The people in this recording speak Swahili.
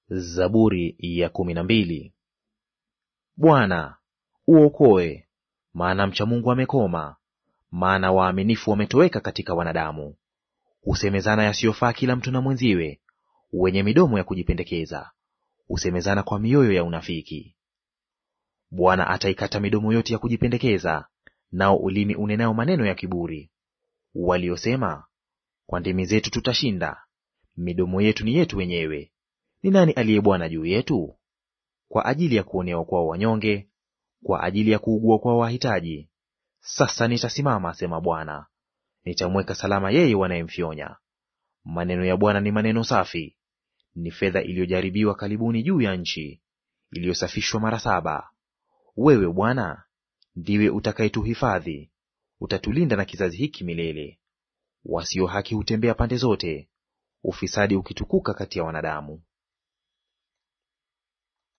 Zaburi ya kumi na mbili. Bwana uokoe, maana mcha Mungu amekoma, maana waaminifu wametoweka katika wanadamu. Husemezana yasiyofaa kila mtu na mwenziwe, wenye midomo ya kujipendekeza husemezana kwa mioyo ya unafiki. Bwana ataikata midomo yote ya kujipendekeza, nao ulimi unenayo maneno ya kiburi. Waliosema, kwa ndimi zetu tutashinda, midomo yetu ni yetu wenyewe, ni nani aliye bwana juu yetu? Kwa ajili ya kuonewa kwao wanyonge, kwa ajili ya kuugua kwao wahitaji. Sasa nitasimama, asema Bwana, nitamweka salama yeye wanayemfyonya. Maneno ya Bwana ni maneno safi, ni fedha iliyojaribiwa kalibuni juu ya nchi, iliyosafishwa mara saba. Wewe Bwana ndiwe utakayetuhifadhi, utatulinda na kizazi hiki milele. Wasio haki hutembea pande zote, ufisadi ukitukuka kati ya wanadamu.